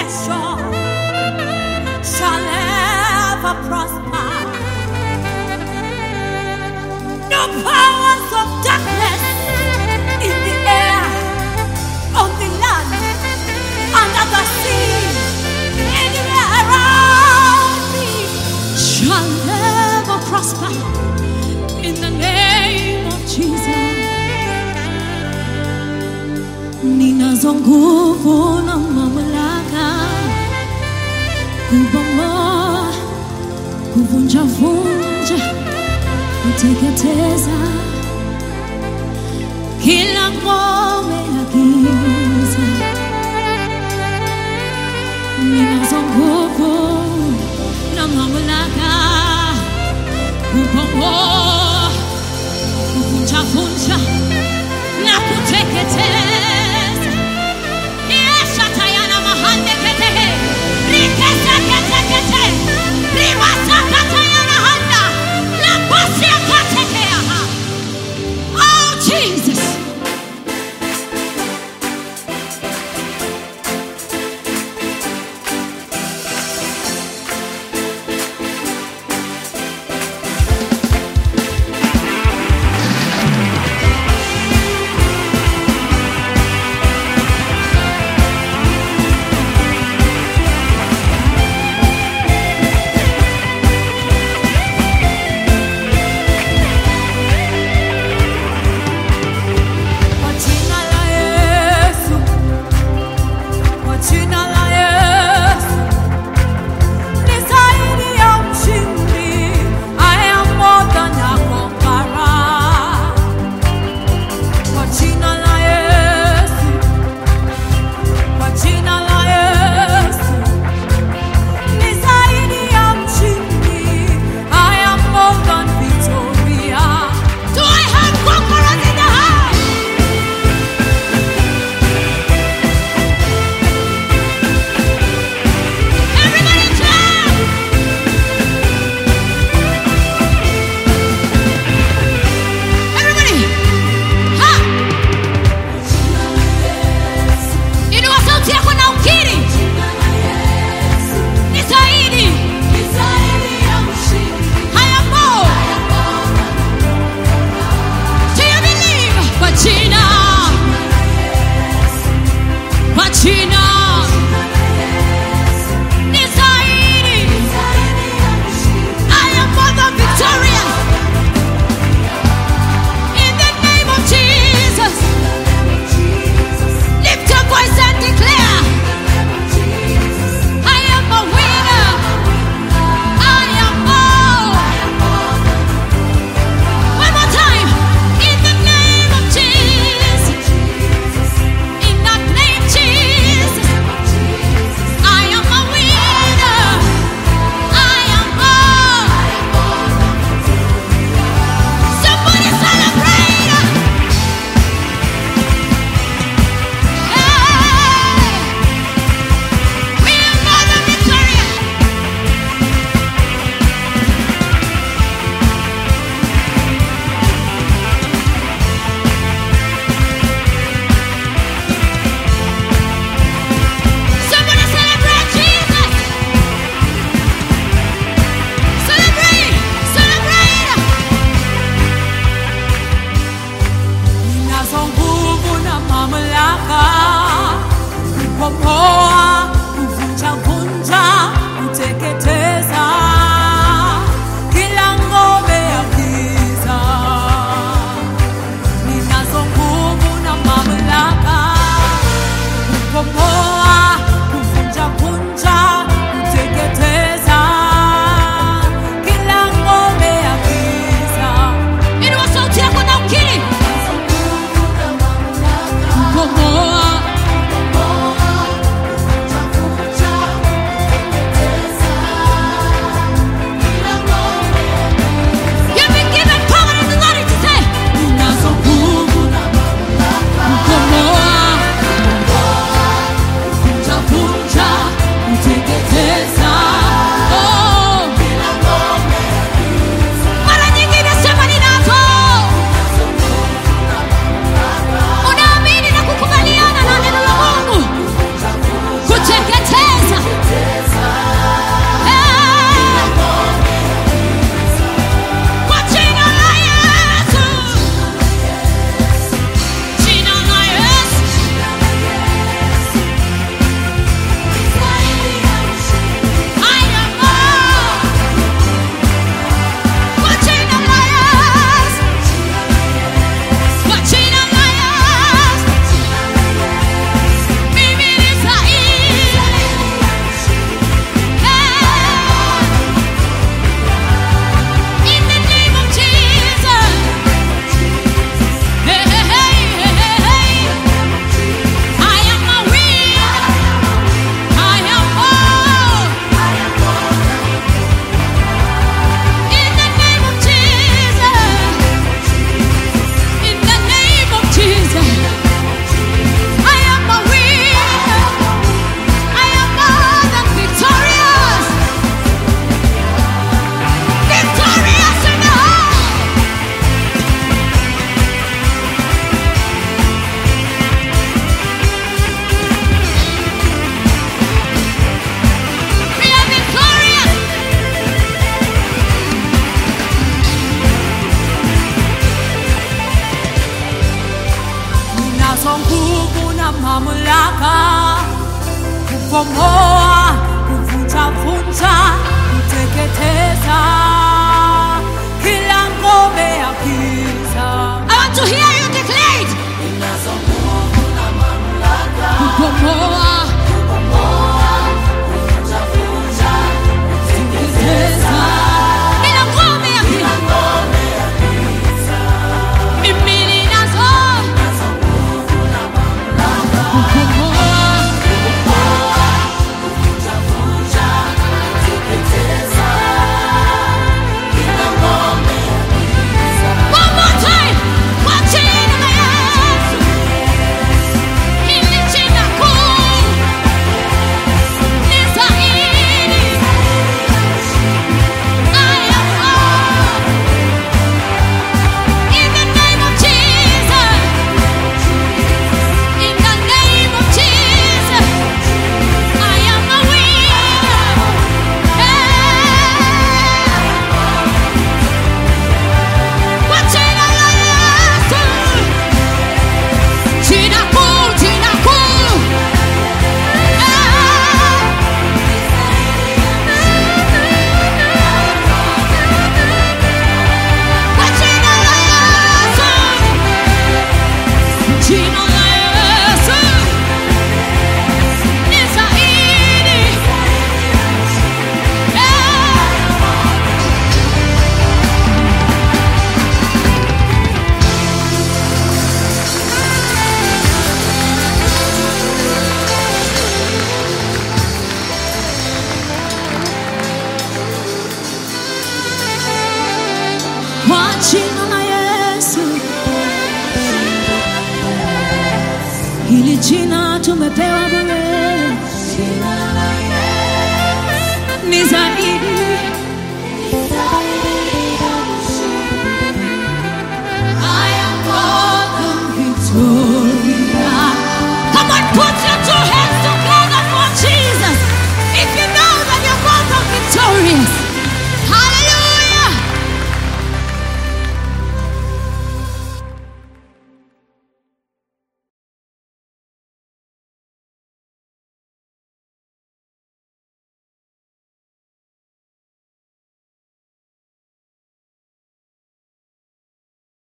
nation shall ever prosper. No powers of darkness in the air, on the land, under the sea, anywhere around me shall ever prosper. In the name of Jesus. Ninazo nguvu na mamlaka kubomoa, kuvunja vunja, kuteketeza kila ngome ya giza. Ninazo nguvu na mamlaka kubomoa, kuvunja vunja na kuteketeza Yeshatayana mahande ketehe. Rikete kete kete. Rimasa katayana handa. Lapasia katekea ha. Oh, Jesus. Kwa jina la Yesu. Kwa jina la Yesu. Ni zaidi ya mshindi. I am more than a conqueror. Kwa jina la Yesu. Kwa jina la Yesu. Ni zaidi ya mshindi. I am more than victorious. Do I have conquerors in the house? Everybody jump! Everybody, ha! Inua sauti yako na ukiri. Ni zaidi. Haya mo. Do you believe? Kwa jina. Kwa jina. Ni zaidi. I am more than victorious. In the name of Jesus. Lift your voice and declare, I am a winner. I am more. One more time. In the name of Jesus. In that name, Jesus. I am a winner. I am more. Somebody celebrate. Hey! We are more than victorious. Somebody celebrate Jesus. Celebrate, celebrate. Ninazo nguvu na mamlaka kubomoa, kuvunja vunja, kuteketeza kila ngome ya giza. Ninazo nguvu na mamlaka kubomoa, kuvunja vunja, kuteketeza kila ngome ya giza. Inua sauti yako na ukiri. Kubomoa, You've been given power and authority to say, Ninazo nguvu na kubomoa, kuvunja vunja, kuteketeza. Oh. Mara nyingine sema ninazo. Unaamini na kukubaliana na neno la Mungu. Kuteketeza. kubomoa, kuvunjavunja, kuteketeza kila ngome ya giza. I want to hear you declare it. Kubomoa, kuteketeza kila ngome ya giza. Mimi ninazo kubomoa One more time. Kwa jina la Yesu. Hili jina kuu ni zaidi. I am all. In the name of Jesus. In the name of Jesus. I am a winner. Yeah. Kwa jina la Yesu. Jina kuu, jina kuu. Kwa jina la Yesu. Jina la Yesu. Ni zaidi. Yeah. Kwa jina la Yesu, hili jina tumepewa bure,